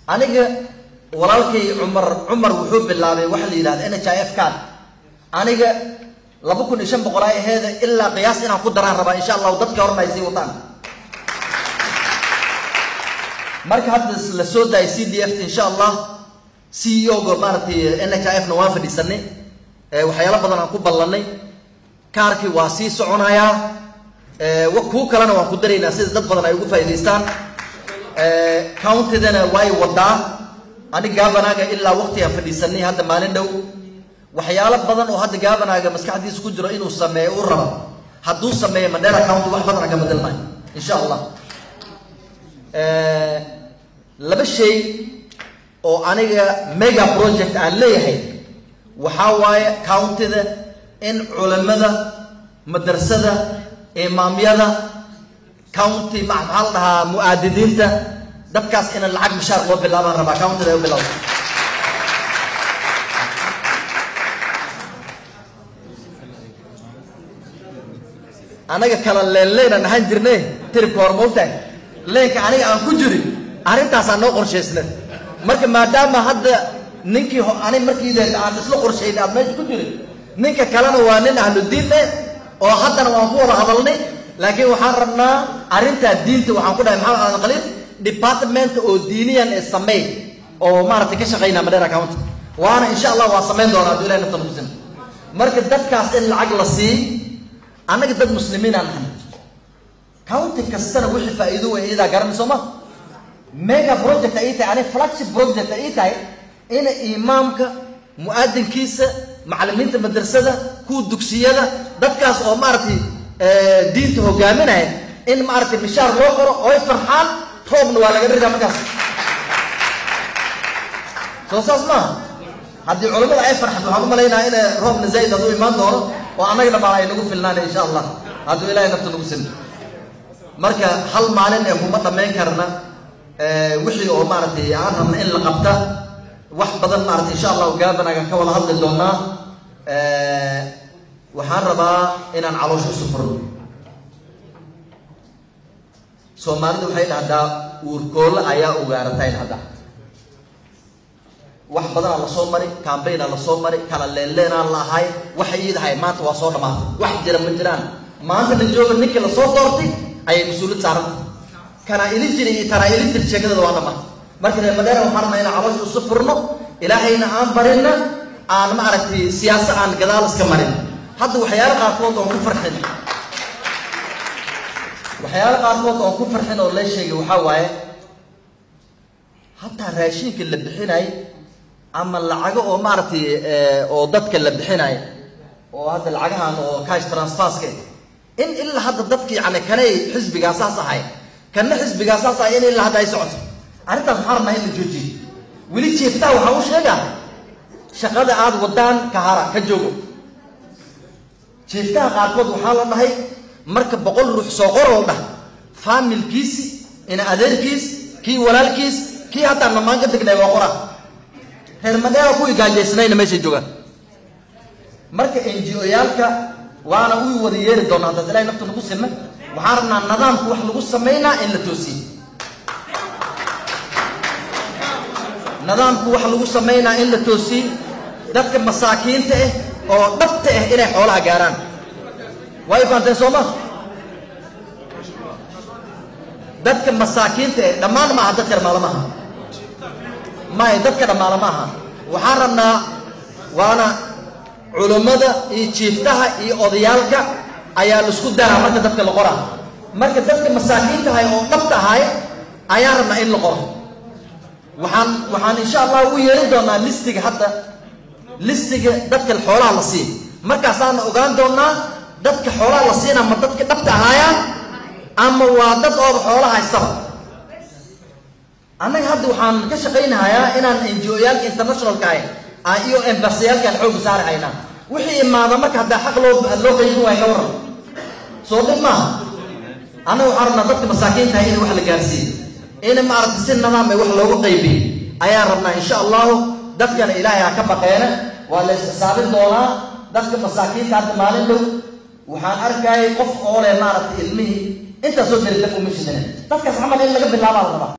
aniga walaalkay cumar cumar wuxuu bilaabay waxa la yidhahda n h i f kan aniga laba kun iyo shan boqol ay aheeda ilaa qiyaas inaan ku daraan rabaa insha allahu dadka horna ay sii wataan marka hadda la soo daayay c d f insha allah c e o ga maaragtay n h i f na waan fadhiisanay waxyaalo badan aan ku ballanay kaarkii waa sii soconayaa kuu kalena waan ku daraynaa sida dad badan ay ugu faa'idaystaan countidana way wadaa anig gabanaaga ilaa waqtigaan fadhiisanay hadda maalin dhow waxyaalo badan oo hadda gabanaaga maskaxdiisa ku jiro inuu sameeyo u rabo hadduu sameeyo mandela county wax badan aan ka bedelnayo insha allah laba shay oo aniga mega project aan leeyahay waxaa waaye countida in culimada madrasada imaamyada county maxaa la dhahaa mu-aadidiinta dadkaas ina lacag mishaar loo bilaabaan rabaa countida ay u bilowda anaga kala leenleenaan ahaan jirne tiribka hor maogtahay leenka aniga aan ku jirin arrintaasaa noo qorshaysna marka maadaama hadda ninkii ani markiide aan isla qorshaynay aad meesha ku jirin ninka kalena waa nin ahludiinne oo haddana waan ku wada hadalnay laakiin waxaan rabnaa arrintaa diinta waxaan ku dhahay maxamed aadan khaliif department oo diiniyan ee sameey oo maaragtay ka shaqaynaa madheera county waana insha allah waa samayn doonaa hadduu ilahi nafta nukusin marka dadkaas in lacag la sii annaga dad muslimiinaan nahay county kastana wixii faa'iido weyn iyadaa garanay soo ma mega project ay tahay ani flagship project ay tahay ina imaamka mu-aadinkiisa macallimiinta madrasada kuwa dugsiyada dadkaas oo maaragtay diinta hogaaminaya in maaragtay mishaar loo qoro oy farxaan roobna waa laga ridaa markaas soo saas maaha haddii culimmada ay farxad waxaan u malaynaha ina roobna zayd hadduu imaan doono oo annagana baan ay nagu filnaana insha allah hadduu ilahay nafta nagu sin marka hal maalin ee kuma dhammayn karna wixii oo maaragtay aan rabna in la qabta wax badan maaragtay insha allahu gaabanagan ka wada hadli doonaa waxaan rabaa inaan caloosha isu furno soomaalida waxay dhahdaa uurkoolle ayaa ugaaratayn hadda wax badanaa lasoo mari cambaynaa lasoo mari kala leenleenaa la ahay waxay iidahay maanta waa soo dhamaatay wax jira ma jiraan maanta la jooga ninkii lasoo doortay ayay mas-uuliyad saaranta kanaa ilin jiri iyo tanaa ilin jiri sheekadooda waa dhamaatay marka reer madheera waxaan rabnaa inaan caloosha isu furno ilaahayna aan barina aan maaragtay siyaasa aan gadaal iska marin hadda waxyaalo qaarkood oon ku farxin waxyaalo qaarkood oon ku farxin oo la sheegay waxaa waaye hataa raashinka la bixinay ama lacago oo maaragtay oo dadka la bixinay oo hadda lacagahan oo cash transferska in ilaa hadda dadki yani kanay xisbigaasaas ahay kana xisbigaasaas ahay in ilaa hadda ay socoto arrintaas waxaan rabnaa in la joojiyo weli jeeftaa waxaa u sheegaa shaqada aada wadaan ka hara ka joogo jeeftaha qaarkood waxaa la dhahay marka boqol ruux soo qoroo dhah faamilkiisi ina adeerkiis kii walaalkiis kii hataa namaan ka degnay waa qora reer madheera kuwii gaajaysnayna meeshay joogaan marka n g o yaalka waana u wada yeeri doonaa haddaad ilahay nafta nagu sime waxaan rabnaa nidaamka wax lagu samaynaa in la toosiyo nidaamku wax lagu samaynaa in la toosiyo dadka masaakiinta ah oo dhabta ah inay xoolaha gaaraan waa y faanteen soo ma dadka masaakiinta ah dhammaan maaha dadka dhammaala maaha may dadka dhammaala maaha waxaan rabnaa waana culummada iyo jiiftaha iyo odayaalka ayaa laisku daraa marka dadka la qoraa marka dadka masaakiinta ahay oo dhabta ahay ayaan rabnaa in la qoro waxaan waxaan insha allah u yeerin doonaa listiga hadda listiga dadka xoolaha la siin markaasaana ogaan doonaa dadka xoolaha la siina ma dadka dhabta ahaayaan ama waa dad ooba xoolaha haystaba annaga hadda waxaan ka shaqaynahayaa inaan n g o yaalka internationalka ahy iyo embasiyaalkaan xooga saari haynaa wixii imaada marka haddaa xaq loo loo qaybin waaya ka waran soo dhib maaha annaga waxaan rabnaa dadka masaakiintahay in wax la gaarsiiyo in maaragtay si nidaam ay wax loogu qaybiyo ayaan rabnaa insha allahu dadkana ilaahay ha ka baqeene waa la isxisaabin doonaa dadka masaakiinta hadda maalin dhow waxaan arkayay qof oo leh maaragtay ilmihii intaasoo deri daf uma shidane dadkaas camal in laga bilaabaa la rabaa